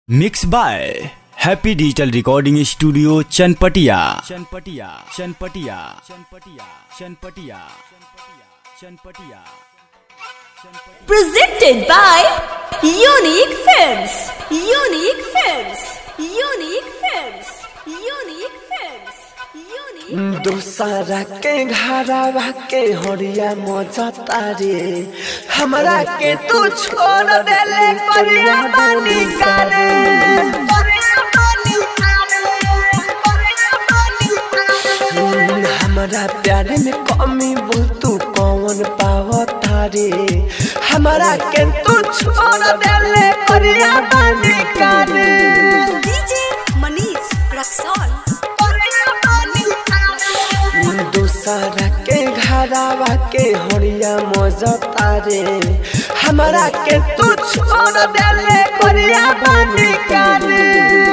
Mix by happy digital recording studio Chanpatia Chanpatia Chanpatia Chanpatia Chanpatia Chanpatia presented by Unique Films. Unique Films. Unique Films. Unique Films. Unique. दोसरा के घरवा के हरिया मजा तारे हमरा के तू छोड़ देले करिया बानी करे हम्म, हमरा प्यार में कमी बोल तू कौन पाव तारे हमरा के तू छोड़ देले करिया बानी करे DJ Manish Raxol. दूसरा के घरवा के हरिया मजा तारे हमरा के तू छोड़ देले करिया बानी करे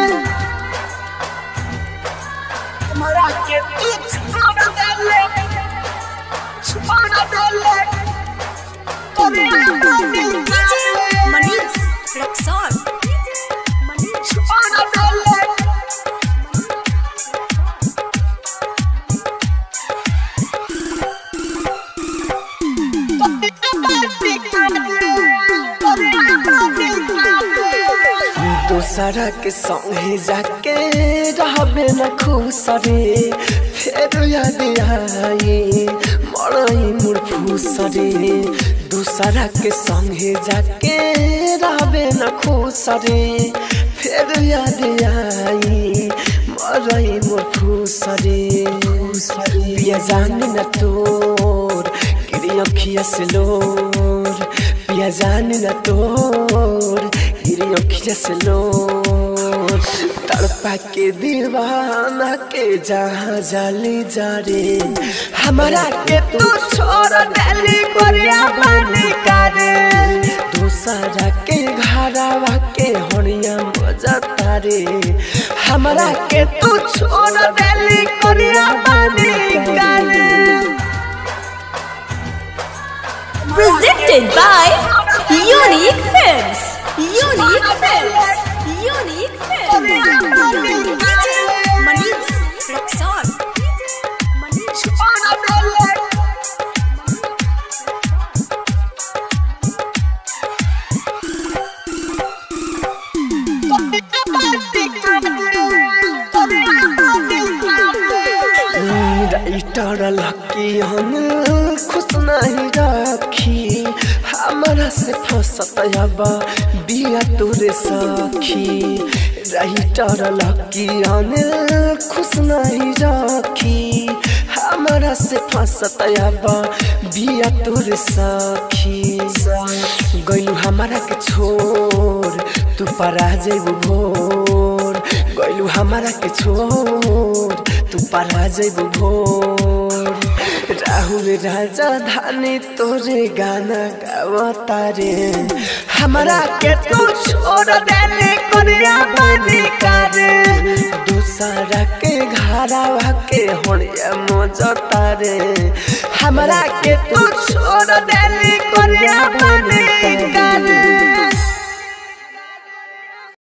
हमरा के तू छोड़ देले छोड़ देले करिया बानी DJ Manish Raxol. छोड़ देले दूसरा के संगे जाके रहबे न खुश रे फेर याद आई मरई मोर फूस रे दूसरा के संगे जाके रहबे न खुश रे फेर याद आई मरई मोर फूस रे पिया जानी न तोर गिरी अखिया से लोर पिया जानी न तोर गिरी अखिया से लोर तड़पा के दीवाना के जहाँ जाली जा रे हमारा के तू छोड़ देली कोरिया बानी करे दूसरा के घरवा के हरिया मजा तारे हमारा के तू छोड़ देली कोरिया बानी करे Presented by Unique Films. Unique Films. Unique Films. DJ Manish Raxol. Writer lucky हम खुश नहीं रखी हमारा से फसत अब बिया तोरे सखी राइटर लकी हम खुश नहीं रखी हमारा से फसत अब बिया तोरे सखी गैलू हमारा के छोड़ तू परा जेबू भोर गैलू हमारा के छोड़ तू परा जेबू भोर राहुल राजा धानी तोरे गाना गावता रे हमारा के तू छोड़ देले कोरिया बानी करे दूसरा के घरवा के होड़िया मोजता रे हमारा के तू छोड़ देले कोरिया बानी करे